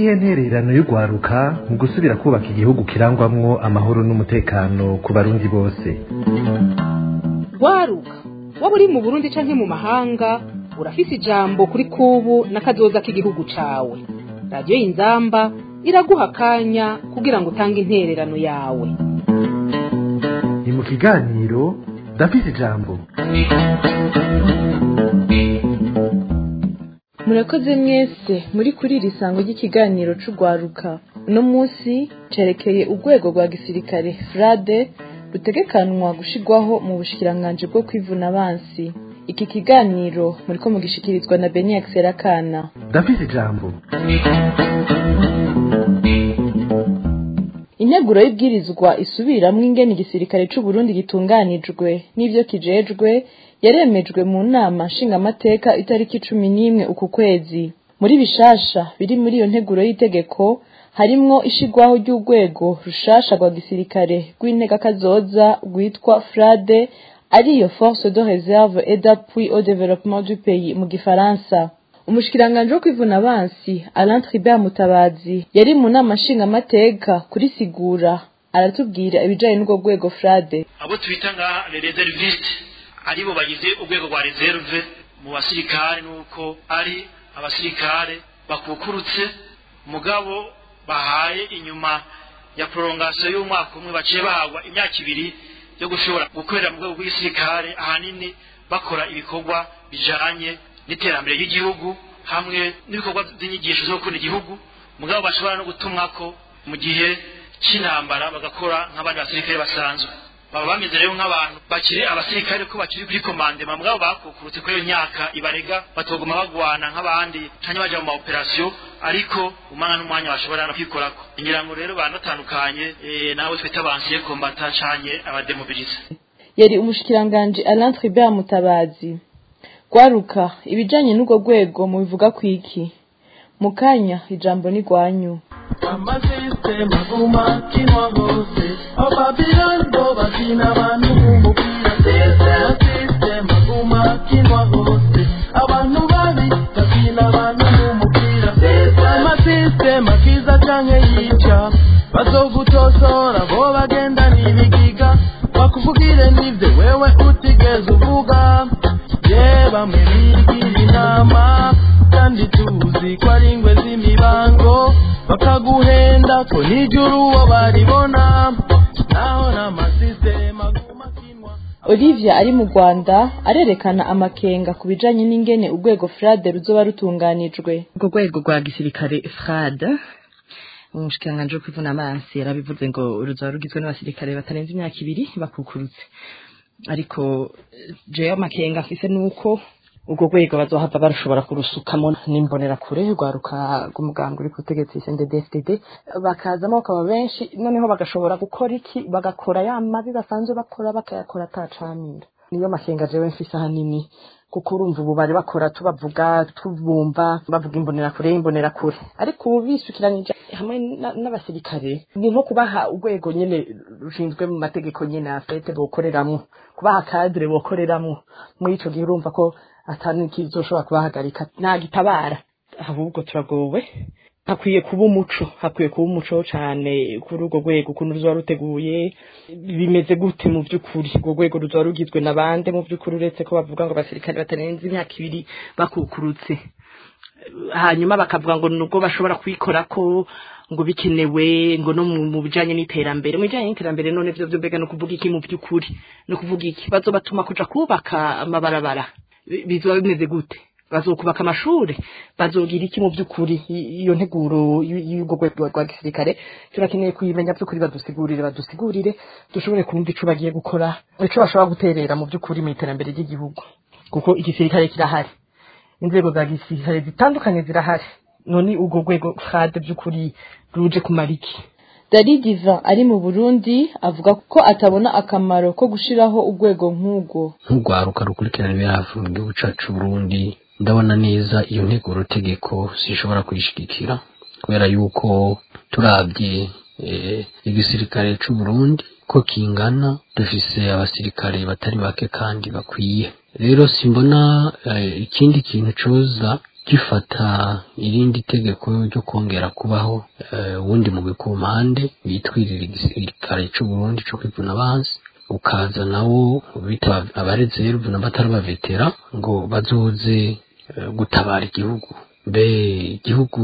niyihe ntererano y'urwaruka mu gusubira kubaka igihugu kirangwamwo amahoro n'umutekano ku barundi bose rwaruka waba uri mu burundi canke mu mahanga urafise ijambo kuri kubu n'akazoza k'igihugu cawe radiyo y'inzamba iraguha akanya kugira ngo utange intererano yawe ni mu kiganiro ndafise ijambo murakoze mwese muri kuri iri sango ry'ikiganiro c'urwaruka uno munsi cerekeye urwego rwa gisirikare frade rutegekanwa gushirwaho mu bushikiranganji bwo kwivuna abansi iki kiganiro muriko mugishikirizwa na beniax serakana ndafise ijambo integuro y'ibwirizwa isubiramwo ingene igisirikare c'uburundi gitunganijwe n'ivyo kijejwe yaremejwe mu nama nshingamateka itariki cumi n'imwe uku kwezi muri bishasha biri muri iyo nteguro y'itegeko harimwo ishigwaho ry'urwego rushasha rwa gisirikare rw'integakazoza rwitwa frade ariyo force de réserve et d'appui au développement du pays mu gifaransa umushikiranganji wo kwivuna abansi alain tribert mutabazi yari mu nama nshingamateka kurisigura aratubwira ibijanye n'urwo rwego frade abo twita nka reserviste aribo bagize urwego rwa reserve mu basirikare nuko ari abasirikare bakukurutse mugabo bahaye inyuma ya prolongation y'umwaka umwe baciye bahabwa imyaka ibiri yo gushobora gukorera mu rwego rw'igisirikare ahanini bakora ibikorwa bijanye n'iterambere ry'igihugu hamwe n'ibikorwa by'inyigisho zo gukunda igihugu mugabo bashobora no gutumwako mu gihe c'intambara bagakora nk'abandi basirikare basanzwe baba bameze rero nk'abantu bakiri abasirikare ko bakiri kuri komandema mugabo bakukurutse kuri iyo myaka ibarega batoguma bagwana nk'abandi canke baja mu ma operasiyo ariko umwanya n'umwanya bashobora no kwikorako ngira ngo rero banatandukanye eh, nabo twita bansiye kombata canke abademobilize yari umushikiranganji alain tribert mutabazi rwaruka ibijanye n'urwo rwego mubivuga kwiki mu kanya ijambo ni rwanyu amasisitemu agumakinwa hose ababirani bo bakina abantu b'umupira amasisitemu agumakinwa hose abantu babi bakina abantu b'umupira amasisitemu akiza canke yica bazogutosora bo bagenda n'ibigiga bakuvugire n'ivyo wewe utigeze uvuga ye bamwe bigira inama kandi tuzi ko ari ingwe z'imibango bakaguhenda ko nijuru uwo baribona naho n'amasisitemu aguma akinwa olivia ari mu rwanda arerekana amakenga ku bijanye n'ingene urwego frade ruzoba rutunganijwe urwo rwego rwa gisirikare frad umushikiranganji wo kwivuna amazi yarabivuze ngo ruzaba rugizwe n'abasirikare batarenze imyaka ibiri bakukurutse ariko eh, jewe amakenga mfise nuko urwo rwego bazohava barushobora kurusukamo n'imbonerakure rwaruka rw'umugambi uri ku butegetsi CNDD-FDD bakazamo bakaba benshi noneho bagashobora gukora iki bagakora ya mabi basanzwe bakora bakayakora atacamira niyo makenga jewe mfise ahanini kuko urumva ubu bari bakora tubavuga tubumva bavuga imbonerakure imbonerakure ariko ubu bisukiranije hamwe na- n'abasirikare ni nko kubaha urwego nyene rushinzwe mu mategeko nyene afete bokoreramwo kubaha kadire bokoreramwo muri ico gihe urumva ko atani kizoshobora kubahagarika nta gitabara ahubwo turagowe hakwiye kuba umuco hakwiye kuba umuco cane kuri urwo rwego ukuntu ruzoba ruteguye bimeze gute mu vy'ukuri urwo rwego ruzoba rugizwe na bande mu vy'ukuri uretse ko bavuga ngo abasirikare batarenze imyaka ibiri bakukurutse hanyuma bakavuga ngo nubwo bashobora kwikorako ngo bikenewe ngo no mu mu bijanye n'iterambere mu bijanye n'iterambere none vyo vyo mbega no kuvuga iki mu vy'ukuri no kuvuga iki bazobatuma kuja kubaka amabarabara Bi- bizoba bimeze gute bazokubaka amashure bazogira iki mu vy'ukuri I- iyo nteguro y- y'urwo rwego rwa gisirikare turakeneye kuyimenya vy'ukuri badusigurire badusigurire dushobore kumva ico bagiye gukora ico bashobora guterera mu vy'ukuri mu iterambere ry'igihugu kuko igisirikare kirahari inzego za gisirikare zitandukanye zirahari none urwo rwego frade by'ukuri ruje kumara iki dari diva ari mu burundi avuga ko atabona akamaro ko gushiraho urwego nk'urwo nk'urwaruka rukurikirana ibiravu mu gihugu cacu Burundi ndabona neza iyo nteguro tegeko zishobora kuyishigikira kubera yuko turavye eh, igisirikare c'u Burundi ko kingana dufise abasirikare batari bake kandi bakwiye rero simbona eh, ikindi kintu coza gifata irindi tegeko ryo kongera kubaho eh, uwundi mugwi ku mpande bitwirira igisirikare c'uburundi co kwivuna abansi ukaza nawo bita abarezeruvu n'abatari bavetera ngo bazoze eh, gutabara igihugu mbe igihugu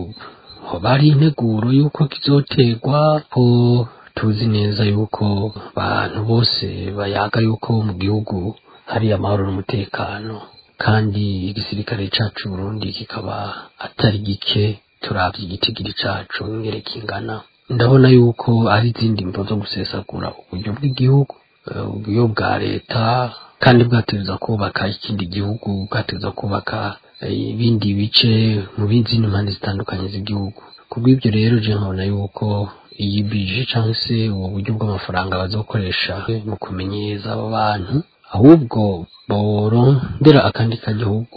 hoba hari integuro y'uko kizoterwa ko tuzi neza yuko abantu bose bayaga yuko mu gihugu hari amahoro n'umutekano kandi igisirikare cacu Burundi kikaba atari gike turavye igitigiri cacu ingere kingana ndabona yuko ari izindi mvo zo gusesagura uburyo bw'igihugu eh, uburyo bwa leta kandi bwateza kubaka ikindi gihugu bwateza kubaka eh, ibindi bice mu bindi mpande zitandukanye z'igihugu kubw'ibyo rero je nkabona yuko iyi bije cyangwa se ubu buryo bw'amafaranga bazokoresha mu kumenyereza abo bantu ahubwo borondera akandi kagihugu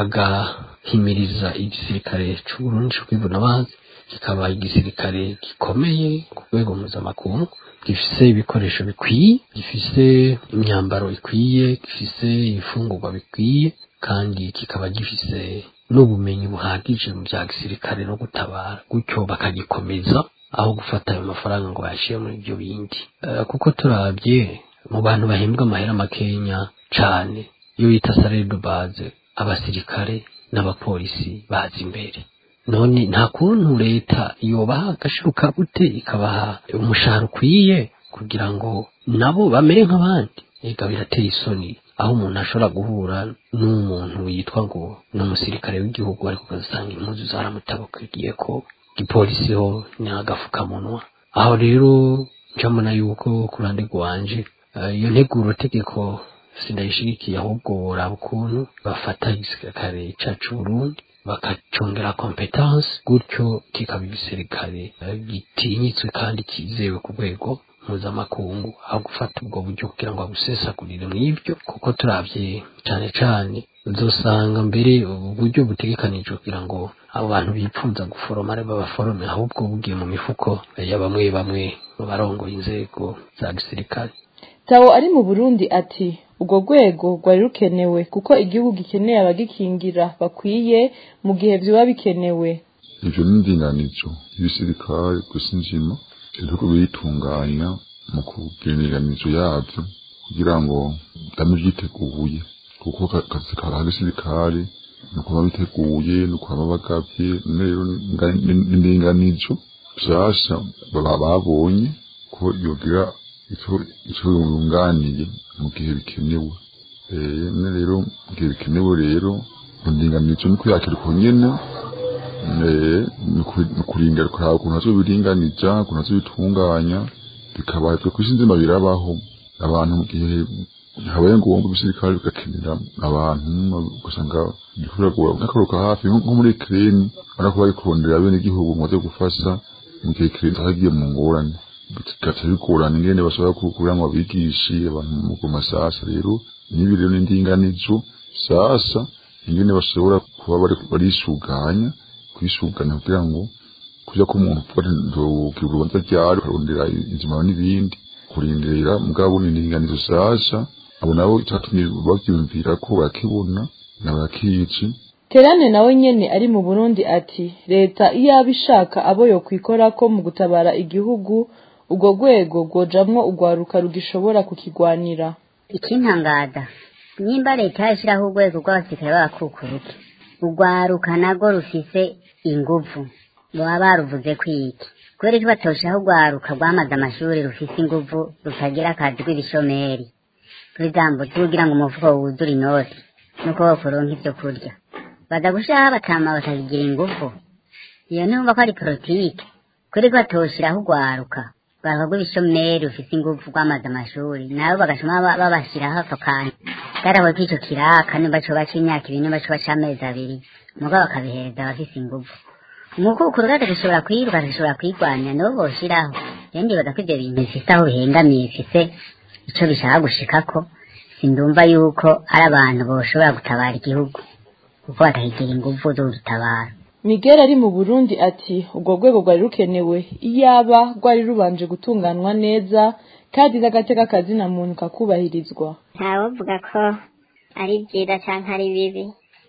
bagahimiriza igisirikare c'uburundi co kwivuna abanzi kikaba igisirikare gikomeye ku rwego mpuzamakungu gifise ibikoresho bikwiye gifise imyambaro ikwiye gifise ibifungurwa bikwiye kandi kikaba gifise n'ubumenyi buhagije mu bya gisirikare no gutabara gutyo bakagikomeza aho gufata ayo mafaranga ngo bayashyire muri ibyo bindi Eh, kuko turabye mu bantu bahembwa amahera makenya cane iyo bita salary de base abasirikare n'abapolisi baza imbere none nta kuntu leta yobaha agashiruka gute ikabaha umushahara ukwiye kugira ngo nabo bamere nk'abandi ega birateye isoni aho umuntu ashobora guhura n'umuntu yitwa ngo ni umusirikare w'igihugu ariko ugasanga impuzu zaramutabakiye ko igipolisi ho ni agafukamunwa aho rero njamona yuko ku ruhande rwanje eh, iyo nteguro tegeko sindayishigikiye ahubwo boraba ukuntu bafata igisirikare cacu Burundi bakacongera competence gutyo kikaba igisirikare eh, gitinyitswe kandi kizewe ku rwego mpuzamakungu aho gufata ubwo buryo kugira ngo babusesagurire mu ibyo kuko turavye cane cane uzosanga mbere ubu buryo butegekanijwe kugira ngo abo bantu bipfuza guforoma ari babaforome ahubwo bugiye mu mifuko ya bamwe bamwe mu barongoye inzego za gisirikare Tawo ari mu Burundi ati ubwo rwego rwari rukenewe kuko igihugu gikeneye abagikingira bakwiye mu gihe vyoba bikenewe ivyo ni indinganizo y'ibisirikare gusa inzima ibihugu biritunganya mu kugeneranirizo yavyo kugira ngo dame vyiteguye kuko ka- akazi ka gisirikare ni ukuba biteguye ni ukuba bagavye none rero nga- ni- ni indinganizo nshasha baba babonye ko yogira ico ico yunganiye mu gihe bikenewe eh none rero mu gihe bikenewe rero mu ndinganizo ni kuyakira uko nyene eh, ni uku- ni kurindira kuraba ukuntu azobiringaniza ukuntu azobitunganya bikaba twe kwisi nzima birabaho abantu mu gihe habaye ngombwa ibisirikare bigakenera abantu ugasanga igikorwa nk'akaruka hafi nko nko muri Ukraine ariko bari kurondera bene igihugu ngo baze gufasha mu gihe Ukraine atagiye mu ngorane bigaca bigorana ingene bashobora kugira ngo babigishe abantu mu masasa rero nibi rero n'indinganizo sasa ingene bashobora kuba bari barisuganya kwisuganya kugira ngo kuja ko umuntu uvuga ati ndogira urubanza ryari ukarondera inzima n'ibindi kurindira mugabo n'indinganizo sasa abo nabo itatumye bavyumvira ko bakibona nabakici Terane nawe nyene ari mu Burundi ati leta iyo abishaka abo yo kwikorako mu gutabara igihugu ubwo rwego rwojamwo urwaruka rugishobora kukigwanira ikintangaza nimba leta yashyiraho urwego rw'abasirikare b'abakukuruke urwaruka narwo rufise inguvu baba baruvuze kwiki kubera ko batoshaho urwaruka rwamaze amashuri rufise inguvu rutagira akazi rw'ibishomeri kuri zambo tugira ngo umufuko wuzure inoti nuko wokuronka ivyo kurya baza gushiraho abatama bakagira inguvu iyo ntumva ko ari politike kuri ko batoshiraho urwaruka urwaruka rw'ibishomeri rufise inguvu rwamaze amashuri nabo bagashoma ba- babashiraho ako kantu karaho k'ico kiraka nimba coba c'imyaka ibiri nimba coba c'amezi abiri muga bakabihereza abafise inguvu umukukuru gato gashobora kwiruka gashobora kwigwanya nibo boshiraho rero ndibaza ko ivyo bintu bifise aho bihengamiye bifise ico bishaka gushikako sindumva yuko ari abantu boshobora gutabara igihugu kuko batahigira inguvu zo gutabara Miguel ari mu Burundi ati ubwo rwego rwari rukenewe iyaba rwari rubanje gutunganwa neza kandi n'agateka kazina muntu kakubahirizwa ntawovuga ko ari byiza cyangwa ari bibi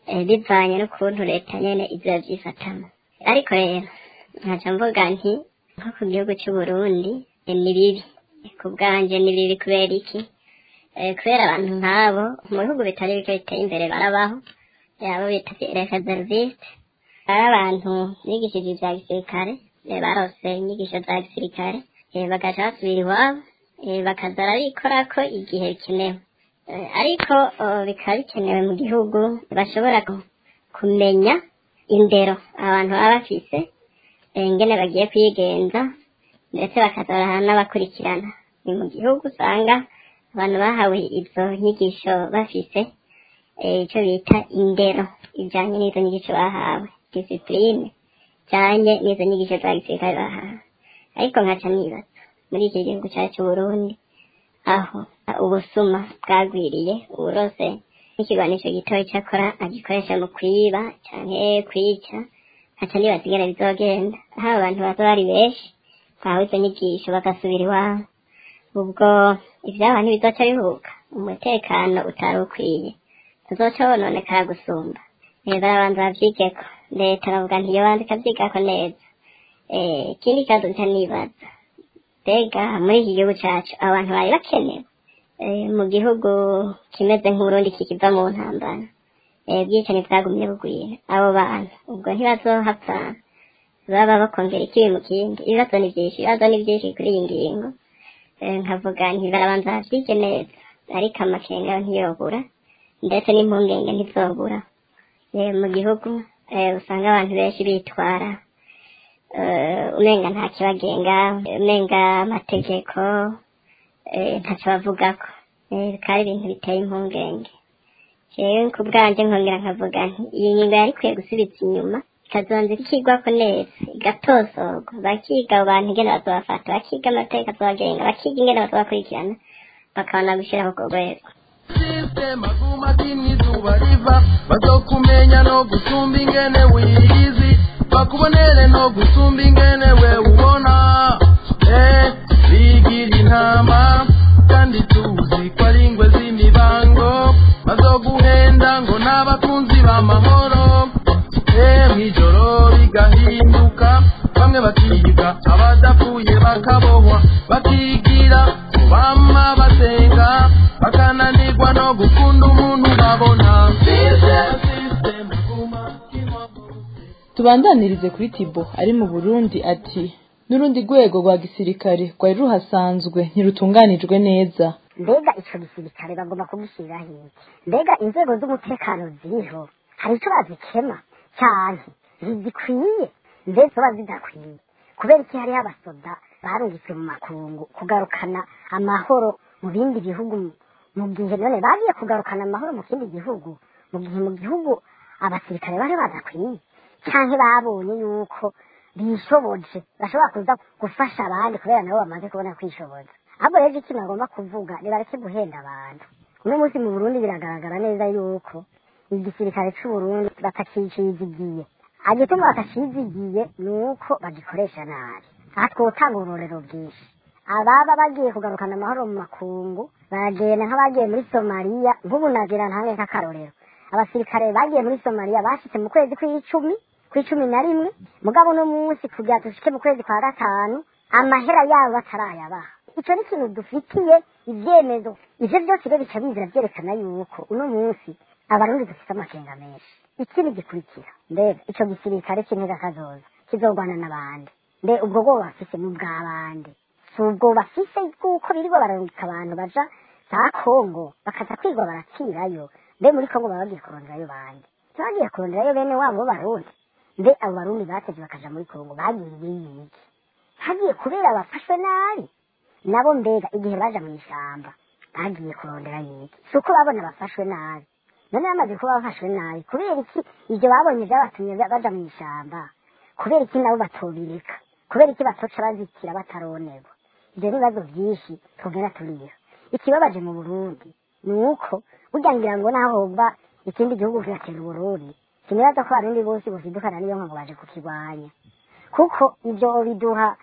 eh, bivanye n'ukuntu leta nyene izoba vyifatamo ariko rero nkaca mvuga nti nko ku gihugu c'uburundi eh, ni bibi ku bwanje ni bibi kubera iki Eh, kubera abantu nk'abo mu bihugu bitari bike biteye imbere barabaho eh, abo bita reserviste ari abantu bigishije ivya gisirikare eh, barose inyigisho za gisirikare eh, bagaca basubira iwabo eh, bakaza barabikorako igihe bikenewe Eh, ariko oh, bikaba bikenewe mu gihugu bashobora ku- kumenya indero abantu baba bafise eh, ingene bagiye kwigenza ndetse bakaza n'abakurikirana ni mu gihugu usanga abantu bahawe izo nyigisho bafise eh, ico bita indero ijanye n'izo nyigisho bahawe disipurine ijanye n'izo nyigisho za gisirikare bahawe ariko nkaca nibaza muri iki gihugu cyacu c'uburundi aho ubusuma bwagwiriye uburose n'ikigwanisho gitoya cyakora agikoresha mu kwiba canke kwica nkaca nibaza ingene bizogenda aho abantu baza bari benshi bahawe izo nyigisho bagasubira iwabo ubwo ivyaba ntibizoca bihuka umutekano utari ukwiye tuzoca wononekara gusumba Eh, barabanza bavyigeko leta bavuga ntiyobanza ikavyigako neza Eh, ikindi kibazo nca nibaza mbega muri iki gihugu cacu abantu bari bakenewe Eh, mu gihugu kimeze nk'uburundi kikiva mu ntambara Eh, ubwicanyi bwagumye bugwira abo bantu ubwo ntibazohapfa baba bakongera ikibi mu kindi ibibazo ni vyinshi ibibazo ni vyinshi kuri iyi ngingo Eh, nkavuga nti barabanza bavyige neza ariko amakenga yo ntiyobura ndetse n'impungenge ntizobura Eh, mu gihugu eh, usanga abantu benshi bitwara eh, umenga nta kibagenga umenga amategeko eh, ntaco bavugako Eh, bikaba ari ibintu biteye impungenge jewe ku bwanje nkongera nkavuga nti iyi ngingo yari ikwiye gusubiza inyuma ikazonza ikigwako neza igatosorwa bakiga abo bantu ingene bazobafata bakiga amateka azobagenga bakiga ingene bazobakurikirana bakabona gushiraho urwo rwego system aguma kimwe izuba riva bazokumenya no gusumba ingene wiyizi bakubonere no gusumba ingene we ubona eh bigira intama kandi tuzi ko ari ingwe z'imibango bazoguhenda ngo n'abakunzi b'amahoro eh mw'ijoro bigahinduka bamwe bakiga abadapfuye bakabohwa bakigira bama basenga bakananirwa no gukunda umuntu babona System aguma kimwe tubandanirize kuri tibo ari mu burundi ati n'urundi rwego rwa gisirikare rwari ruhasanzwe ntirutunganijwe neza mbega ico gisirikare bagomba kugishyiriraho iki mbega inzego z'umutekano ziriho hari ico bazikema cyane ntizikwiye mbese zoba zidakwiye kubera iki hariho abasoda barungitswe mu makungu kugarukana amahoro mu bindi bihugu mu gihe none bagiye kugarukana amahoro mu kindi gihugu mu gihe mu gihugu abasirikare bari badakwiye canke babonye yuko bishoboje bashobora kuza gufasha abandi kubera nabo bamaze kubona kwishoboza ahubwo rero ikintu bagomba kuvuga nibareke guhenda abantu uno munsi mu burundi biragaragara neza yuko igisirikare c'uburundi batakicizigiye agituma batacizigiye ni uko bagikoresha nabi aha twotanga uburorero bwinshi ababa bagiye kugarukana amahoro mu makungu baragenda nk'abagiye muri somaliya nk'ubu nagira ntange nk'akarorero abasirikare bagiye muri somaliya bashitse mu kwezi kw'icumi kw'icumi na rimwe mugabo uno munsi kugira dushike mu kwezi kwa gatanu amahera yabo batarayabaha ico ni ikintu dufitiye ivyemezo ivyo byose rero bica bizira vyerekana yuko uno munsi abarundi dufite amakenga menshi ikindi gikurikira mbega ico gisirikare c'intega kazoza kizogwana n'abandi mbe ubwo bwoba bafise mu bw'abandi si ubwo bafise bw'uko birirwa bararungika abantu baja za kongo bakaza kwigwa barakirayo mbe muri kongo baba bagiye kuronderayo bande bagiye kuronderayo bene wabo b'abarundi mbe abo barundi batevye bakaja muri kongo bagiye biyiki hagiye kubera bafashwe nabi nabo mbega igihe baja mu ishamba bagiye kurondera yiki si uko babona bafashwe nabi none bamaze kuba bafashwe nabi kubera iki ibyo babonye vyabatumye baja mu ishamba kubera iki nabo batobireka kubera iki batoca bazitira bataronerwa ivyo n'ibibazo vyinshi tugenda turiha ikibabaje mu burundi ni uko burya ngira ngo naho hova ikindi gihugu kigatera uburundi sinibaza ko abarundi bose bosidukana niyo nka ngo baje kukirwanya kuko ivyo biduha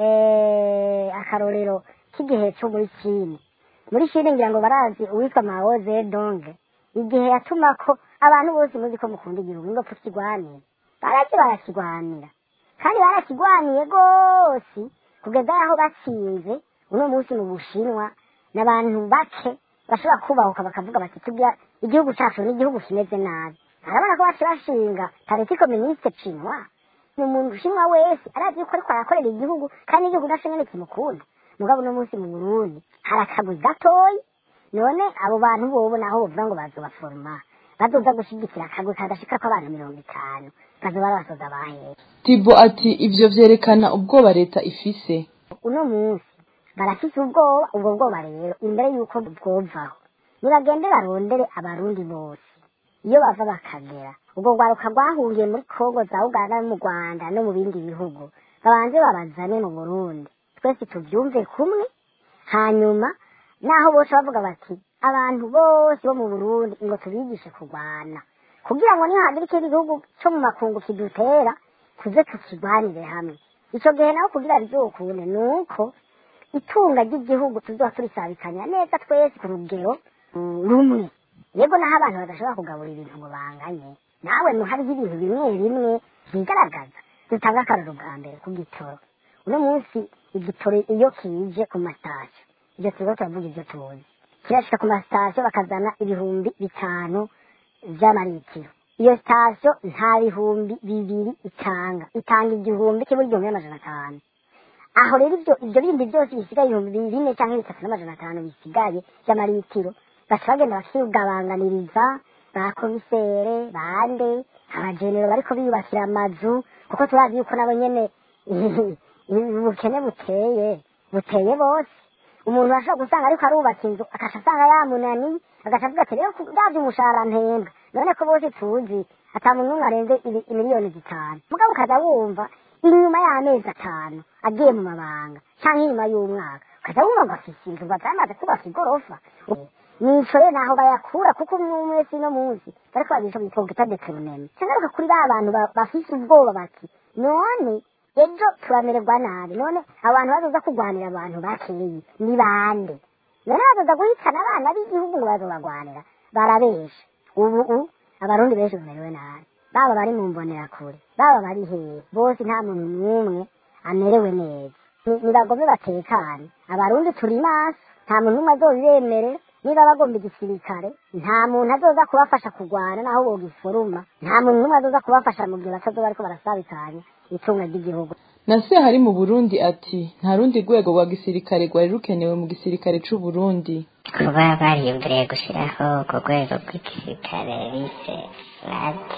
eh, akarorero k'igihe co muri chine muri chine ngira ngo barazi uwitwa mao zedong igihe yatumako abantu bose muzi ko mukunda igihugu ngo tukigwanire barazi barakigwanira kandi barakigwaniye rwose kugeza aho batsinze uno munsi mu bushinwa n'abantu bake bashobora kubahuka bakavuga bati tubya igihugu cyacu ni igihugu kimeze nabi arabona ko bace bashinga pariti koministe cinwa ni umuntu ushinwa wese arazi yuko ariko arakorera igihugu kandi igihugu naco nyene kimukunda mugabo uno munsi mu burundi hari akaguzi gatoyi none abo bantu bobo naho bovuga ngo bazobaforoma bazoza gushigikira akagwi kadashika ko abana mirongo itanu bazoba basoza bahera tibo ati ivyo vyerekana ubwoba leta ifise uno munsi barafise ubwoba ubwo bwoba rero imbere y'uko bwovaho nibagende barondere abarundi bose iyo bava bakagera ubwo rwaruka rwahungiye muri kongo za uganda no mu rwanda no mu bindi bihugu babanze babazane mu burundi twese tubyumve kumwe hanyuma naho bose bavuga bati abantu bose bo mu burundi ngo tubigishe kurwana kugira ngo nihagira ikindi gihugu cyo mu makungu kidutera tuze tukirwanire hamwe icyo gihe naho kugira bizokunde ni uko itunga ry'igihugu tuzoba turisabikanya neza twese ku rugero mm, rumwe yego naho abantu badashobora kugabura ibintu ngo banganye nawe no hariho ibintu bimwe bimwe bigaragaza dutanga akararo bwa mbere ku gitoro uno munsi igitoro iyo kije ku masitasiyo ibyo turiko turavuga ibyo tuzi kirashika ku masitasiyo bakazana ibihumbi bitanu vy'amaritiro iyo sitasiyo nta bihumbi bibiri itanga itanga igihumbi kimwe igihumbi n'amajana atanu aho rero ibyo ibyo bindi byose bisigaye ibihumbi bine cyangwa bitatu n'amajana atanu bisigaye by'amaritiro baca bagenda bakigabanganiriza ba komisere bande abajenero bariko biyubakira amazu kuko turazi yuko nabo nyene ubukene buteye buteye bose umuntu ashobora gusanga ariko arubaka inzu akaca asanga yamunaniye agaca avuga ati rero ndavye umushahara mpembwa none ko bose tuzi ata muntu n'umwe arenze ibi- imiliyoni zitanu mugabo ukaza wumva inyuma y'amezi atanu agiye mu mabanga canke inyuma y'umwaka ukaza wumva ngo afise inzu ngo atamaze kubaka igorofa nico rero naho bayakura kuko umwe umwe wese no munsi bariko bagisha bitwa gita deteruneme cangaruka kuri ba bantu ba- bafise ubwoba bati none ejo turamererwa nabi none abantu bazoza kurwanira abantu bakeyi ni bande none bazoza guhitana abana b'igihugu ngo bazobagwanira barabesha ubu u abarundi benshi bamerewe nabi baba bari mu mbonerakure baba bari hehe bose nta muntu n'umwe amerewe neza Ni- nibagome batekane abarundi turi maso nta muntu n'umwe azobibemerera niba bagomba igisirikare nta muntu azoza kubafasha kurwana naho bogiforuma nta muntu n'umwe azoza kubafasha mu gihe batazoba bariko barasabikanya itunga ry'igihugu na se hari mu burundi ati nta rundi rwego rwa gisirikare rwari rukenewe mu gisirikare c'u burundi kuba bariyumviriye gushyiraho urwo rwego rw'igisirikare bise radi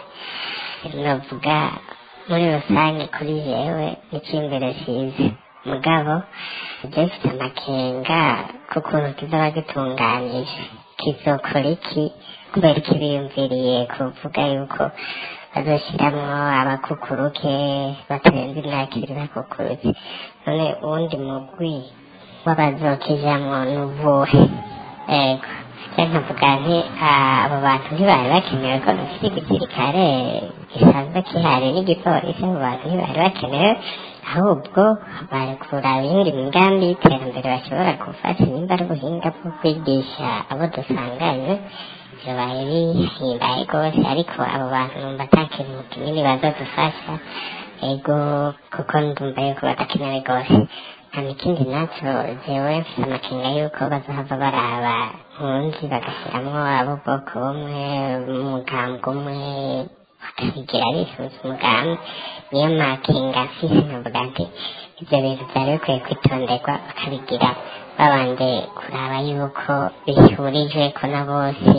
navuga muri rusange kuri jewe n'icy'imbere cyiza mugabo ibyo bifite amakenga k'ukuntu kizaba gitunganije kizokora iki kubera iki biyumviriye kuvuga yuko bazoshyiramo abakukuruke batarenze imyaka ibiri bakukurutse none uwundi mugwi w'abazokijamwo n'ubuhe ego cyangwa nkavuga nti ah, abo bantu ntibari bakenewe ko dufite igisirikare gisanzwe kihari n'igipolisi abo bantu ntibari bakenewe ahubwo bari kuraba iyindi migambi y'iterambere bashobora gufata nimba ari ubuhinga bwo kwigisha abo dusanganywe bibaye bihimbaye rwose ariko abo bantu numva ata kintu kinini bazadufasha ego kuko ndumva yuko badakenewe rwose hano ikindi nacyo jewe mfite amakenga yuko bazohava baraba nkunzi bagashyiramo ab'ubwoko bumwe umugambwe umwe bakabigira bifuza umugambi niyo makenga mfise nkavuga nti ibyo bintu byari bikwiye kwitonderwa bakabigira babanje kuraba yuko bihurijwe ko na bose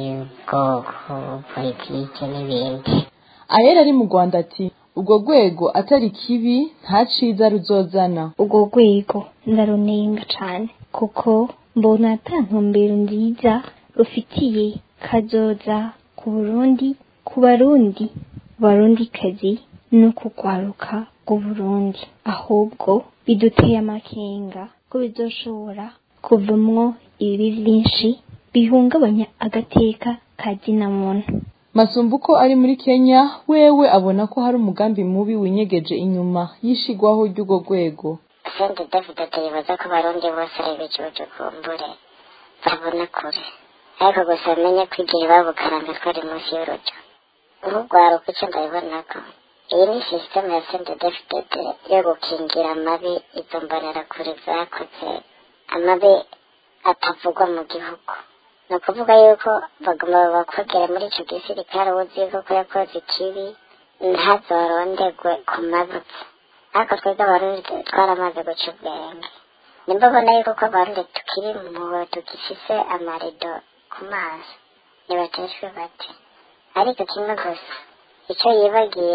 ubwoko politike n'ibindi ayera ari mu rwanda ati urwo rwego atari kibi nta ciza ruzozana urwo rwego ndarunenga cane kuko mbona ata ntumbero nziza rufitiye kazoza ku burundi ku barundi barundikazi no kugwaruka rw'uburundi ahubwo biduteye amakenga ko bizoshobora kuvamwo ibibi vyinshi bihungabanya agateka ka zina muntu masumbuko ari muri kenya wewe abona ko hari umugambi mubi winyegeje inyuma y'ishigwaho ry'urwo rwego sente david atibaza ko abarundi bose ari ibicucu kumbure babona kure ariko gusa bamenye ko igihe babukaranga twari munsi y'urujyo nk'urwaruka icyo ndabibonako iyi ni sisiteme ya sendedefitede yo gukingira amabi izo mbonerakure zakoze amabi atavugwa mu gihugu ni ukuvuga yuko bagomba bakwegera muri icyo gisirikare uzi yuko ko yakoze ikibi ntazorondegwe ku mabutse ariko twebwe abarundi twaramaze guca ubwenge nimba ubona yuko ko abarundi tukiri mu tugifise amarido ku maso nibateshwe bati ariko kimwe gusa icyo yibagiye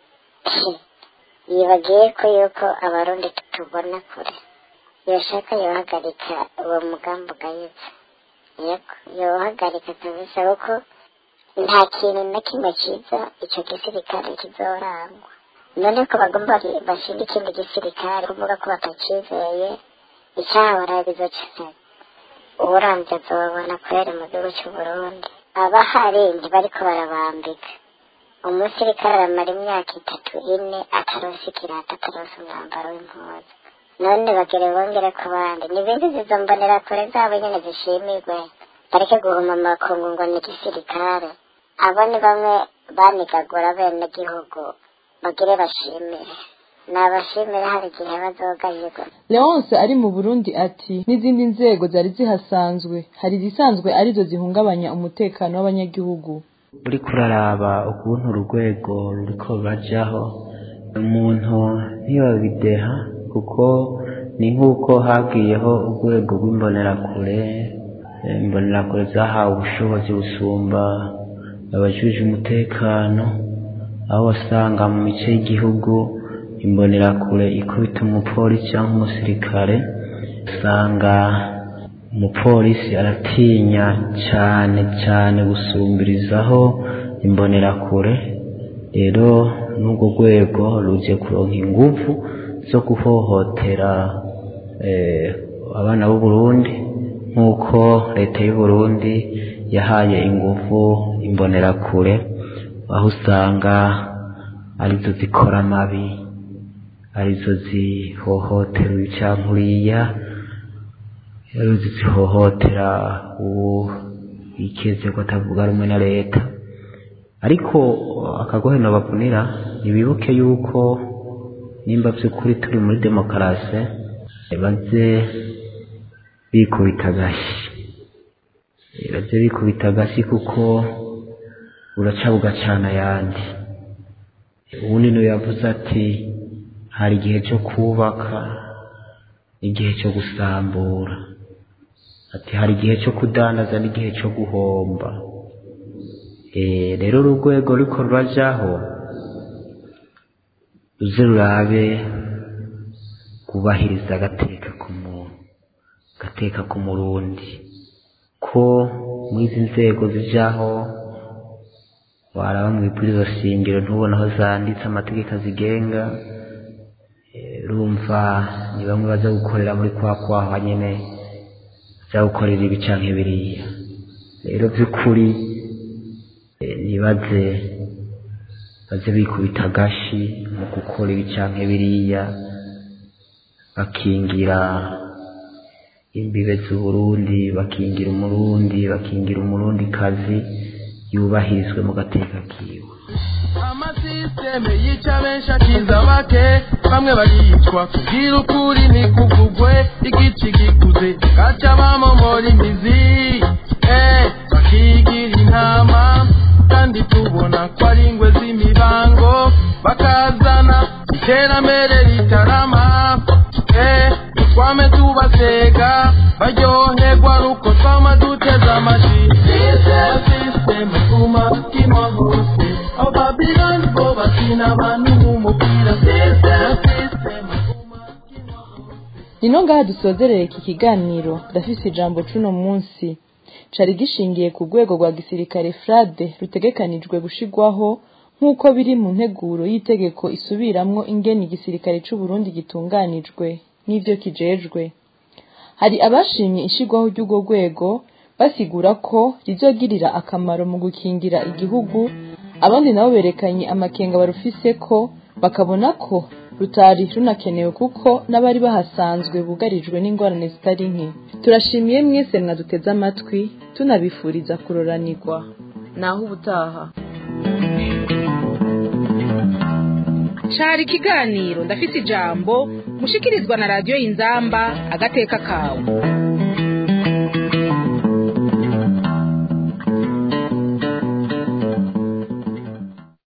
yibagiye ko yuko abarundi tutubona kure yoshaka yohagarika uwo mugambi ugayitse yego yohagarika kabisa kuko nta kintu na kimwe cyiza icyo gisirikare kizorangwa none ko bagomba bashinga ikindi gisirikare kuvuga ko batakizeye icyahora bizokeneye uburamvye azobabona kweri mu gihugu cy'uburundi abahari ntibariko barabambika umusirikare aramara imyaka itatu ine ataronse ikirata ataronse umwambaro w'impuzu none bagere bongere ku bandi nibindi zizo mbonera kure zabo nyene zishimirwe bareke guhuma amakungu ngo ni igisirikare abo ni bamwe banigagura bene gihugu bagire bashimire nabashimire hari igihe bazogayirwa leonce ari mu burundi ati n'izindi nzego zari zihasanzwe hari izisanzwe arizo zihungabanya umutekano w'abanyagihugu uriko uraraba ukuntu urwego ruriko rurajaho umuntu ntiyobideha kuko ni nk'uko hagiyeho urwego rw'imbonerakure imbonerakure zahawe ubushobozi busumba abajuje umutekano aho wasanga mu mice y'igihugu imbonerakure ikubita umupolisi cyangwa umusirikare usanga umupolisi aratinya cyane cyane gusumbirizaho imbonerakure rero n'urwo rwego ruje kuronka ingufu zo guhohotera abana b'u Burundi nk'uko leta y'u Burundi yahaye ingufu imbonerakure aho usanga arizo zikora amabi arizo zihohotera ibicankuriya arizo zihohotera uwo ikeze ko atavuga rumwe na leta ariko akagoheno bavunira ntibibuke yuko nimba by'ukuri turi muri demokarasi baze bikubita agashyi baze bikubita agashyi kuko uraca bugacana ayandi ubu nino yavuze ati hari igihe cyo kubaka n'igihe cyo gusambura ati hari igihe cyo kudandaza n'igihe cyo guhomba rero urwego ruriko rurajaho ruze rurabe kubahiriza agateka k'umuntu agateka k'umurundi ko muri izi nzego zijaho waraba mu ibwirizo shingiro ntubona aho zanditse amategeko azigenga rumva ni bamwe baza gukorera muri kwa kwaha nyene baza gukorera ibi canke biriya rero by'ukuri nibaze baze bikubita agashi mu gukora ibi canke biriya bakingira imbibe z'uburundi bakingira umurundi bakingira umurundi kazi yubahirizwe mu gateka kiwe amasisiteme yica benshi akiza bake bamwe baricwa kugira ukuri ntikuvugwe igici gikuze gaca bamomora imizi eh bakigira intama kandi tubona ko ari ingwe z'imibango bakazana iterambere ritarama eh twame tubasega baryoherwa nuko twama duteze amashi sisiteme kuma kima hose abo babiloni bo bakina abantu nk'umupira sisiteme nino ngaha dusozerere iki kiganiro ndafise ijambo cuno munsi cari gishingiye ku rwego rwa gisirikare frade rutegekanijwe gushigwaho nk'uko biri mu nteguro y'itegeko isubiramwo ingene igisirikare c'uburundi gitunganijwe n'ivyo kijejwe hari abashimye ishigwaho ry'urwo rwego basigura ko rizogirira akamaro mu gukingira igihugu abandi nabo berekanye amakenga barufise ko bakabona ko rutari runakenewe kuko n'abari bahasanzwe bugarijwe n'ingorane zitari nke turashimiye mwese mwaduteze amatwi tunabifuriza kuroranirwa naho ubutaha cari ikiganiro ndafise ijambo mushikirizwa na radiyo y'inzamba agateka kawe